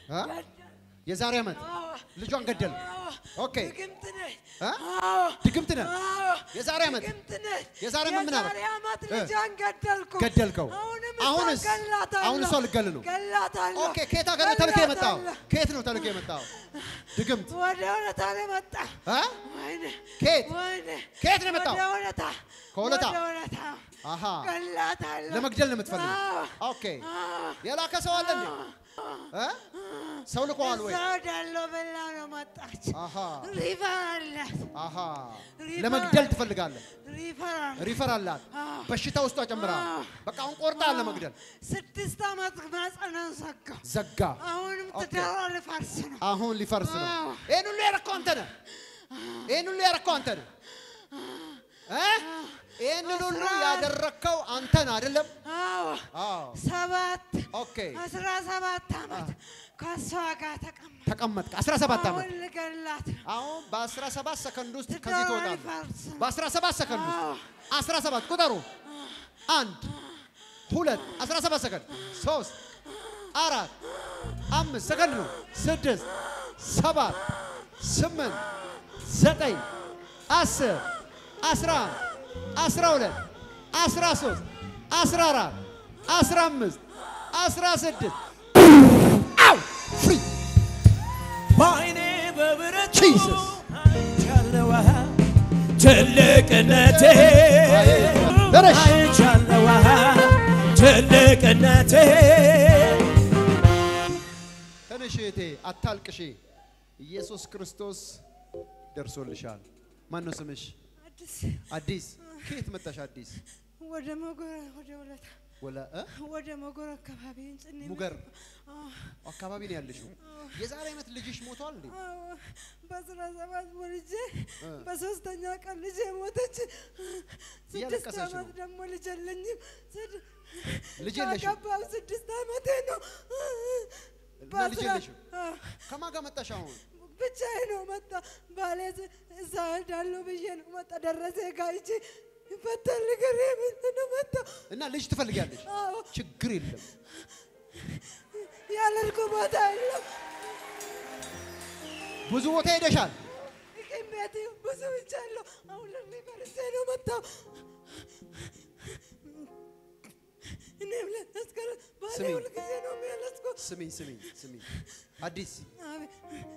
አ? የዛሬ ዓመት አዎ። ልጇን ገደል። አዎ። ኦኬ ድግምት ነህ። አ? አዎ። ድግምት ነህ። አዎ። የዛሬ ዓመት ድግምት ነህ። የዛሬ ዓመት ምን አደረግ? የዛሬ ዓመት እ? ልጇን ገደልኩ። ገደልከው። አሁንም አሁንስ? እሷን ገላታለሁ። አሁን እሷ ልገል ነው። ገላታለሁ። ኦኬ ከየት ሀገር ነው ተልከህ የመጣው? ገላታለሁ። ከየት ነው ተልከህ የመጣው? ድግምት ወደ እውነታ ነው የመጣ። አ? ወይኔ ከየት ወይኔ ከየት ነው የመጣው? ወደ እውነታ ከእውነታ? ወደ እውነታ አሃ ገላታለሁ። ለመግደል ነው የምትፈልገው? አዎ። ኦኬ አዎ። የላከ ሰው አለ እንዴ? እ? ሰው ልኮዋል ወይ? እዛ ወዳለው በላ ነው መጣች። አሃ ሪፈር አላት። አሃ ሪፈር ለመግደል አላት። ትፈልጋለህ? ሪፈር አላት። ሪፈር አላት። አዎ። በሽታ ውስጧ ጨምረሃል። አዎ። በቃ አሁን ቆርጠሃል ለመግደል። ስድስት ዓመት ማጸናን ዘጋ። ዘጋ። አሁንም ኦኬ። ትዳሯ ልፈርስ ነው። አሁን ሊፈርስ ነው። አዎ። ይህን ሁሉ ያረከው አንተ ነህ። ይህን ሁሉ ያረከው አንተ ነህ። እ? ይህንን ሁሉ ያደረከው አንተ ነህ አይደለም? አዎ አዎ። ሰባት ኦኬ አስራ ሰባት ዓመት ከእሷ ጋር ተቀመጥ። ተቀመጥክ 17 ዓመት አሁን ልገላት ነው። አሁን በ17 ሰከንድ ውስጥ ትዳሯ ከዚህ ትወጣለህ። ሊፈርስ ነው። በ17 ሰከንድ ውስጥ አዎ 17 ቁጠሩ። አንድ ሁለት 17 ሰከንድ ሶስት አራት አምስት ሰከንድ ነው። ስድስት ሰባት ስምንት ዘጠኝ አስር አስራ አንድ አስራ ሁለት አስራ ሶስት አስራ አራት አስራ አምስት አስራ ስድስት አው ፍሪ በዓይኔ በብረቱ Jesus. አይቻለሁ ትልቅነቴ ደረሽ። አይቻለሁ ትልቅነቴ ተነሽ እህቴ አታልቅሺ። ኢየሱስ ክርስቶስ ደርሶልሻል። ማን ነው ስምሽ? አዲስ አዲስ። ከየት መጣሽ? አዲስ ወደ መጎራ ወደ ወለታ ወላ እ? ወደ መጎራ አካባቢ እንጽኔ ሙገር አዎ አካባቢ ነው ያለሽው። የዛሬ ዓመት ልጅሽ ሞቷል እንዴ? አዎ በአስራ ሰባት ወልጄ እ። በሶስተኛ ቀን ልጄ ሞተች። ስድስት እያለቀሰች ዓመት ነው። ደግሞ ልጅ የለኝም። ስድ- ልጅ የለሽም? ካገባሁ ስድስት ዓመቴ ነው። እና ልጅ በአስራ- የለሽም? አዎ፣ ከማን ጋር መጣሽ አሁን? ብቻዬን ነው መጣ ባሌ ዝ- እዛ እሄዳለሁ ብዬ ነው መጣ ደረሰ ጋር ሂጄ ይፈታል ነገር ምንድን ነው መጣ እና ልጅ ትፈልጊያለሽ? አዎ ችግር የለም። ያለልኩ ቦታ የለም። ብዙ ቦታ ሄደሻል። ሐኪም ቤት ብዙ ብቻለሁ። አሁን ለሪፈርሴ ነው መጣው። እኔም ለተስከረ ባሌ ስሚ። ሁልጊዜ ነው የሚያለቅሰው። ስሚኝ ስሚኝ ስሚኝ አዲስ አቤት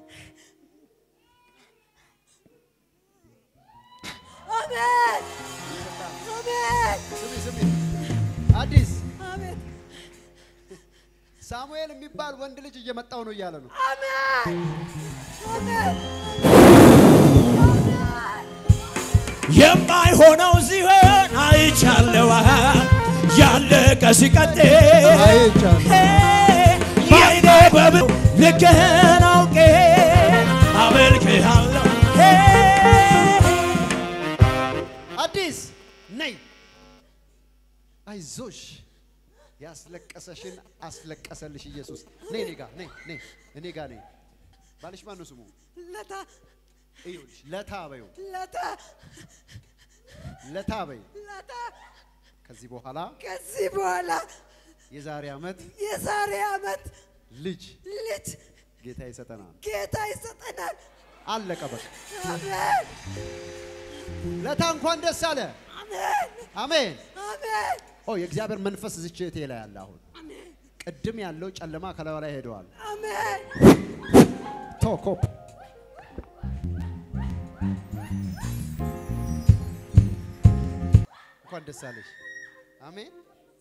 አቤት አቤት ስሚ ስሚ አዲስ አቤት ሳሙኤል የሚባል ወንድ ልጅ እየመጣው ነው እያለ ነው። አሜን አሜን የማይሆነው ሲሆን አይቻለሁ ያለቀ ሲቀጥል አይቻለሁ። በዓይኔ በብ ልክህን አውቄ አመልክሃለሁ አዲስ ነይ፣ አይዞሽ። ያስለቀሰሽን አስለቀሰልሽ ኢየሱስ። ነይ እኔ ጋ ነይ ነይ እኔ ጋ ነይ። ባልሽ ማን ነው ስሙ? ለታ እዩልሽ ለታ በይው ለታ ለታ በይው። ለታ ከዚህ በኋላ ከዚህ በኋላ የዛሬ ዓመት የዛሬ ዓመት ልጅ ልጅ ጌታ ይሰጠናል። ጌታ ይሰጠናል። አለቀ በቃ። አሜን ለታ እንኳን ደስ አለ። አሜን አሜን። አሜን ኦ የእግዚአብሔር መንፈስ እዚች እህቴ ላይ አለ። አሁን ቅድም ያለው ጨለማ ከላዩ ላይ ሄደዋል። አሜን ቶኮፕ እንኳን ደስ አለሽ። አሜን።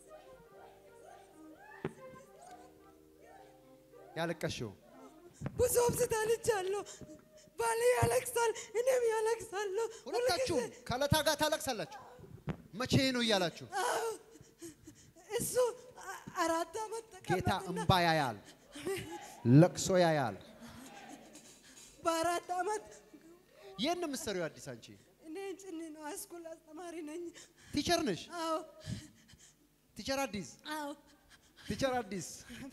ያለቀሽው ብዙ ሆስፒታልቻለሁ። ባሌ ያለቅሳል፣ እኔም ያለቅሳለሁ። ሁለታችሁ ሁልጊዜ ከለታ ጋር ታለቅሳላችሁ። መቼ ነው እያላችሁ እሱ አ- አራት ዓመት ጌታ ተቀመጠና እምባ ያያል፣ ለቅሶ ያያል። በአራት ዓመት ይህን የምትሰሪው አዲስ አንቺ እኔ ጭኒ ነው ሃይስኩል አስተማሪ ነኝ። ቲቸር ነሽ? አዎ ቲቸር አዲስ አዎ ቲቸር አዲስ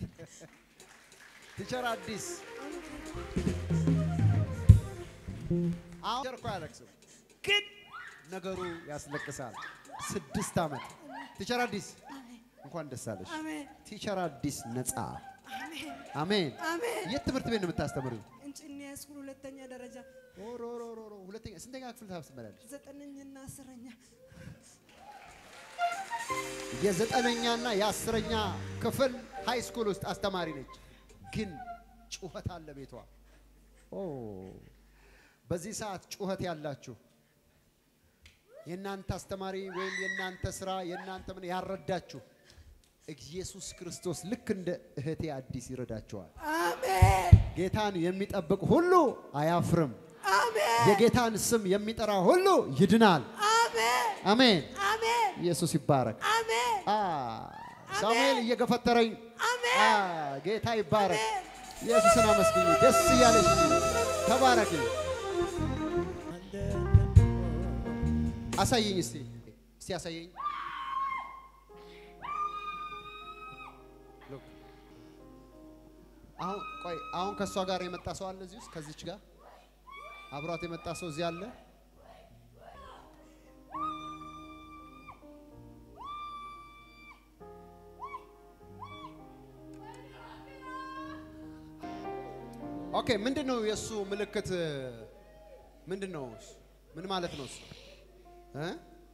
ቲቸር አዲስ አሁን ቲቸር እኮ አያለቅስም፣ ግን ነገሩ ያስለቅሳል። ስድስት ዓመት ቲቸር አዲስ እንኳን ደስ አለሽ። አሜን ቲቸር አዲስ ነፃ አሜን አሜን። አሜን። የት ትምህርት ቤት ነው የምታስተምሪው? እንጭኔ ስኩል ሁለተኛ ደረጃ ኦሮ ኦሮ ኦሮ ኦሮ፣ ሁለተኛ ስንተኛ ክፍል ታስተምሪያለሽ? ዘጠነኝና አስረኛ የዘጠነኛና የአስረኛ ክፍል ሃይ ስኩል ውስጥ አስተማሪ ነች። ግን ጩኸት አለ ቤቷ። ኦ በዚህ ሰዓት ጩኸት ያላችሁ የእናንተ አስተማሪ ወይም የእናንተ ስራ የእናንተ ምን ያረዳችሁ ኢየሱስ ክርስቶስ ልክ እንደ እህቴ አዲስ ይረዳቸዋል። አሜን ጌታን የሚጠብቅ ሁሉ አያፍርም። አሜን የጌታን ስም የሚጠራ ሁሉ ይድናል። አሜን አሜን። አሜን ኢየሱስ ይባረክ። አሜን አ ሳሙኤል እየገፈተረኝ አሜን። አ ጌታ ይባረክ። አሜን። ኢየሱስን አመስግኝ። ደስ እያለሽ ተባረክ። አሳየኝ እስቲ እስቲ አሳየኝ። ሎክ አሁን ቆይ አሁን ከእሷ ጋር የመጣ ሰው አለ እዚህ ውስጥ ከዚች ጋር አብሯት የመጣ ሰው እዚህ አለ። ኦኬ ምንድን ነው የእሱ ምልክት? ምንድን ነው እሱ? ምን ማለት ነው እሱ እ?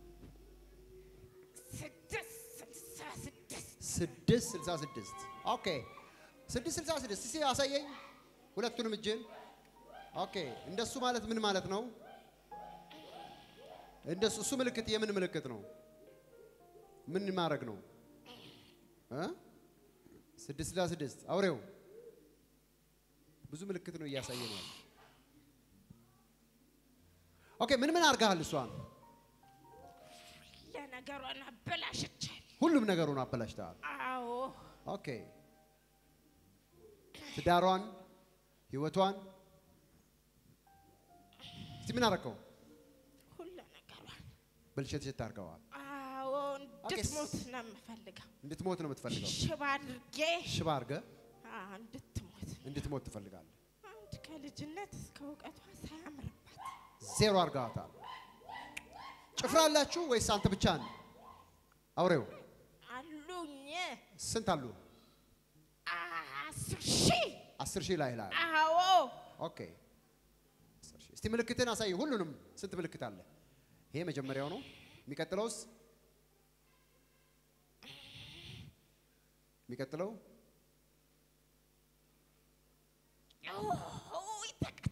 ስድስት ስልሳ ስድስት ኦኬ ስድስት ስልሳ ስድስት እስኪ አሳየኝ ሁለቱንም እጅን ኦኬ እንደሱ ማለት ምን ማለት ነው እንደሱ እሱ ምልክት የምን ምልክት ነው ምን ማድረግ ነው እ? ስድስት ስልሳ ስድስት አውሬው ብዙ ምልክት ነው እያሳየ ነው ያለው። ኦኬ ምን ምን አድርገሃል እሷን ለነገሯን አበላሽቻል። ሁሉም ነገሩን አበላሽተሃል አዎ ኦኬ ትዳሯን ህይወቷን እስቲ ምን አደረከው ሁሉ ነገሯን ብልሽት ሽት አድርገዋል አዎ እንድትሞት ነው የምፈልገው። እንድትሞት ነው የምትፈልገው ሽባ አድርጌ ሽባ አድርገህ አዎ፣ እንድትሞት እንድትሞት ትፈልጋለህ አንድ ከልጅነት እስከ እውቀቷ ሳያምርባት ዜሮ አድርገዋታል ጭፍራ አላችሁ ወይስ አንተ ብቻ ነህ አውሬው አሉኝ ስንት አሉ አስር ሺህ አስር ሺህ ላይ ላይ አዎ ኦኬ አስር ሺህ። እስቲ ምልክትን አሳይ ሁሉንም ስንት ምልክት አለ ይሄ መጀመሪያው ነው የሚቀጥለውስ የሚቀጥለው ኦይ፣ ተቀ-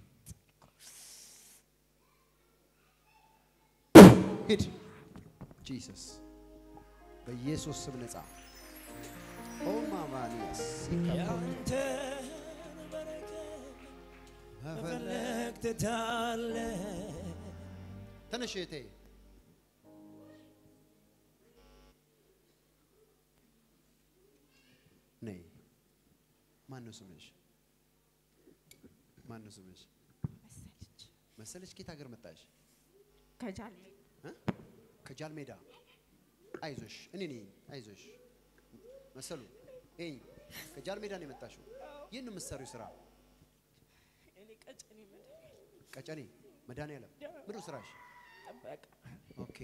ሂድ ጂሰስ በኢየሱስ ስም ነጻ ኦ ማማኒያስ ያንተን በረከት መፈለግ ትታለህ ተነሽ እህቴ ነይ ማን ነው ስምሽ ማን ነው ስምሽ መሰለች መሰለች ኬት ሀገር መጣሽ ከጃልሜ እ? ከጃል ሜዳ አይዞሽ እኔ ነኝ አይዞሽ መሰሉ ይኝ ከጃል ሜዳ ነው የመጣሽው ይህን የምትሰሪው ስራ እኔ ቀጭኔ መድኃኒዓለም ቀጨኔ መድኃኒዓለም ምንድን ነው ስራሽ ጠበቃ ኦኬ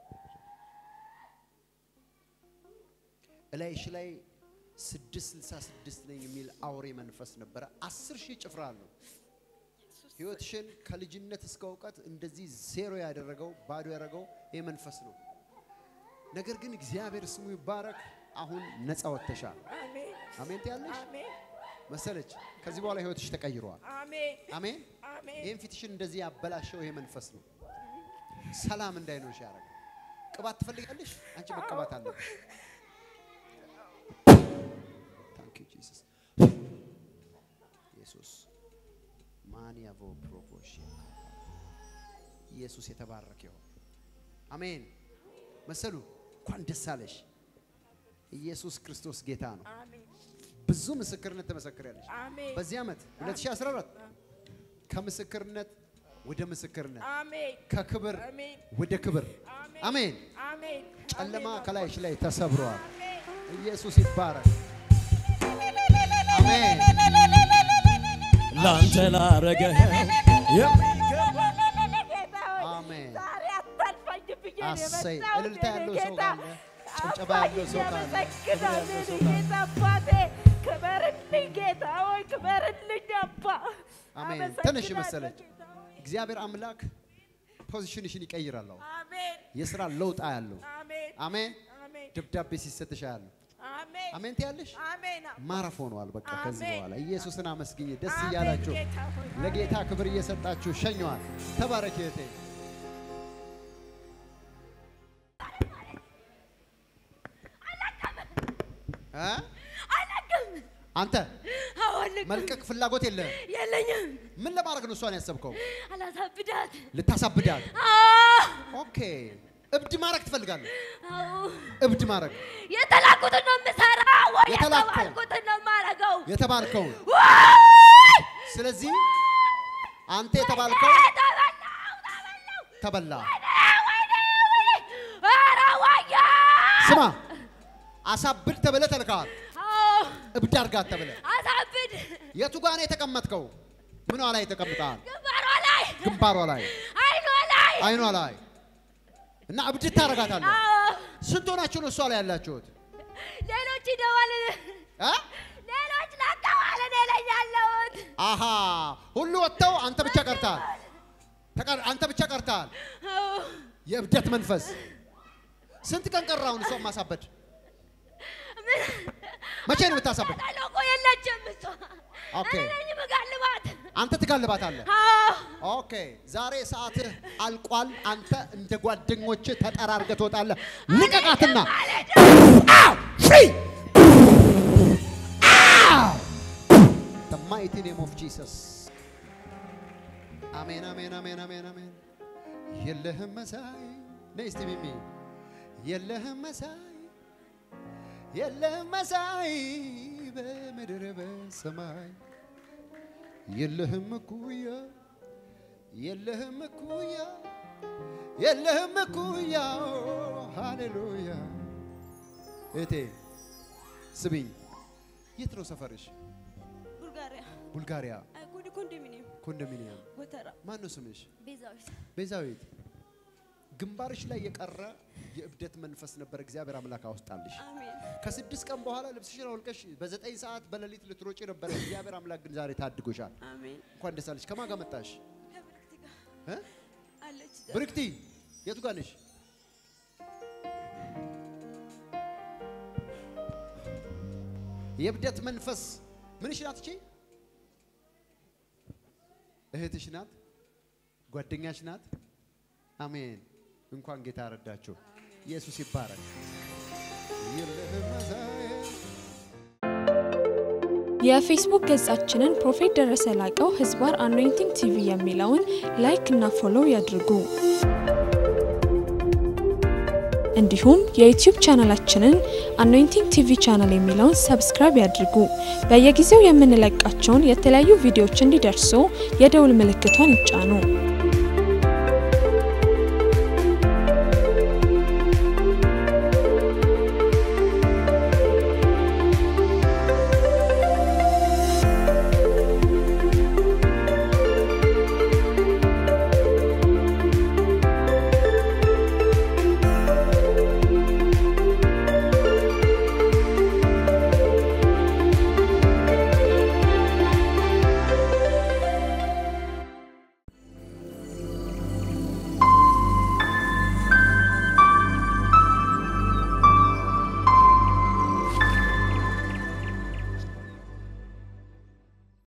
እላይሽ ላይ ስድስት ስልሳ ስድስት ነኝ የሚል አውሬ መንፈስ ነበረ። አስር ሺህ ጭፍራ አለው። ህይወትሽን ከልጅነት እስከ እውቀት እንደዚህ ዜሮ ያደረገው ባዶ ያደረገው ይህ መንፈስ ነው። ነገር ግን እግዚአብሔር ስሙ ይባረክ። አሁን ነፃ ወጥተሻል። አሜን አሜን ትያለሽ አሜን መሰለች። ከዚህ በኋላ ህይወትሽ ተቀይሯል። አሜን አሜን። አሜን ይህን ፊትሽን እንደዚህ ያበላሸው ይሄ መንፈስ ነው። ሰላም እንዳይኖርሽ ያደረገ ቅባት ትፈልጋለሽ? አንቺ መቀባት አለብሽ። ታንክ ዩ ጂሰስ ኢየሱስ ማንያቮ ፕሮፖሽ ኢየሱስ የተባረከ ይሁን። አሜን። መሰሉ እንኳን ደስ አለሽ። ኢየሱስ ክርስቶስ ጌታ ነው። አሜን ብዙ ምስክርነት ትመሰክሪያለሽ። አሜን በዚህ ዓመት 2014 ከምስክርነት ወደ ምስክርነት አሜን ከክብር አሜን ወደ ክብር አሜን አሜን። አሜን ጨለማ አሜን ከላይሽ ላይ ተሰብሯል። አሜን ኢየሱስ ይባረክ። አሜን። ላንተ ላረገህ የሚገባ ጌታ ሆይ አሜን። ዛሬ አታልፋኝ ብዬ ነው አሰይ የመጣሁት እልልታ የኔ ያለው ሰው ጌታ። ካለ ጭብጨባ አባዬ ያለው ሰው ካለ ክብር እያመሰግናለሁ ያለው ሰው የኔ ካለ ጌታ አባቴ ክበርልኝ ጌታ ሆይ ክበርልኝ አባ። አሜን። አመሰግናለሁ ትንሽ መሰለች። ጌታ ሆይ። እግዚአብሔር አምላክ ፖዚሽንሽን ይቀይራል። አሁን አሜን የስራ ለውጥ ያለው አሜን አሜን። አሜን ደብዳቤ ሲሰጥሽ ያለው አሜን አሜን ትያለሽ። አሜን አባ። ማረፍ ሆኗል። በቃ ከዚህ አሜን። በኋላ ኢየሱስን አመስግኝ። ደስ አሜን እያላችሁ ጌታ ሆይ። ለጌታ ክብር እየሰጣችሁ ሸኘዋል። ተባረክ እህቴ። እ? አንተ አወልቅ መልቀቅ ፍላጎት የለህም። የለኝም። ምን ለማድረግ ነው እሷን ያሰብከው? አላሳብዳት። ልታሳብዳት። አዎ፣ ኦኬ። እብድ ማድረግ ትፈልጋለህ? አዎ። እብድ ማድረግ የተላኩትን ነው የምሰራው ወይ የተላከው? የተባልኩትን ነው የማደርገው? የተባልከውን። ወይ! ስለዚህ አንተ የተባልከው ተበላው፣ ተበላው። ተበላ። ወይኔ፣ ወይኔ! ኧረ ወያ! ስማ፣ አሳብድ ተብለህ ተልከሃል። አዎ፣ እብድ አድርጋት ተብለህ አሳብድ። የቱ ጋር ነው የተቀመጥከው? ምኗ ላይ ተቀምጠሃል? ግንባሯ ላይ፣ ግንባሯ ላይ፣ አይኗ ላይ። አይኗ ላይ እና እብድ ታደርጋታለህ። አዎ፣ ስንት ሆናችሁ ነው እሷ ላይ ያላችሁት? ሌሎች ይደዋል። እ? ሌሎች ለቀዋል። እኔ ላይ ያለሁት አሃ ሁሉ ወጥተው አንተ ብቻ ቀርተሃል። ተቀር- አንተ ብቻ ቀርተሃል። አዎ፣ የእብደት መንፈስ ስንት ቀን ቀራውን እሷን ማሳበድ? መቼ ነው የምታሳበድ? ተጣለው እኮ የለችም እሷ። ኦኬ። እኔ ነኝ የምጋልባት። አንተ ትጋልባታለህ። አዎ፣ ኦኬ ዛሬ ሰዓትህ አልቋል። አንተ እንደ ጓደኞች ተጠራርገህ ትወጣለህ። ልቀቃትና አው! ፍሪ አው! The mighty name of Jesus አሜን አሜን አሜን አሜን አሜን። የለህም መሳይ ነይ እስቲ ሚሚ የለህም መሳይ የለህም መሳይ በምድር በሰማይ የለህም እኩያ የለህም እኩያ የለህም እኩያ ሃሌሉያ። እቴ ስቢኝ፣ የት ነው ሰፈርሽ? ቡልጋሪያ ቡልጋሪያ አይኩድ ኮንዶሚኒየም ኮንዶሚኒየም። ጎተራ ማን ነው ስምሽ? ቤዛዊት ቤዛዊት። ግንባርሽ ላይ የቀረ የእብደት መንፈስ ነበር እግዚአብሔር አምላክ አወጣልሽ። አሜን ከስድስት ቀን በኋላ ልብስሽን አውልቀሽ በዘጠኝ ሰዓት በሌሊት ልትሮጪ ነበር። እግዚአብሔር አምላክ ግን ዛሬ ታድጎሻል። አሜን እንኳን ደስ አለሽ። ከማን ጋር መጣሽ? ከብርክት ጋር እ? አለች ብርክቲ የቱ ጋር ነሽ? የእብደት መንፈስ ምንሽ ናት? እቺ እህትሽ ናት? ጓደኛሽ ናት? አሜን። እንኳን ጌታ ረዳችሁ። ኢየሱስ ይባረክ። የለህም መሳይ የፌስቡክ ገጻችንን ፕሮፌት ደረሰ ላቀው ህዝባር አኖይንቲንግ ቲቪ የሚለውን ላይክ እና ፎሎው ያድርጉ። እንዲሁም የዩቲዩብ ቻናላችንን አኖይንቲንግ ቲቪ ቻናል የሚለውን ሰብስክራይብ ያድርጉ። በየጊዜው የምንለቃቸውን የተለያዩ ቪዲዮዎች እንዲደርሱ የደውል ምልክቷን ይጫኑ።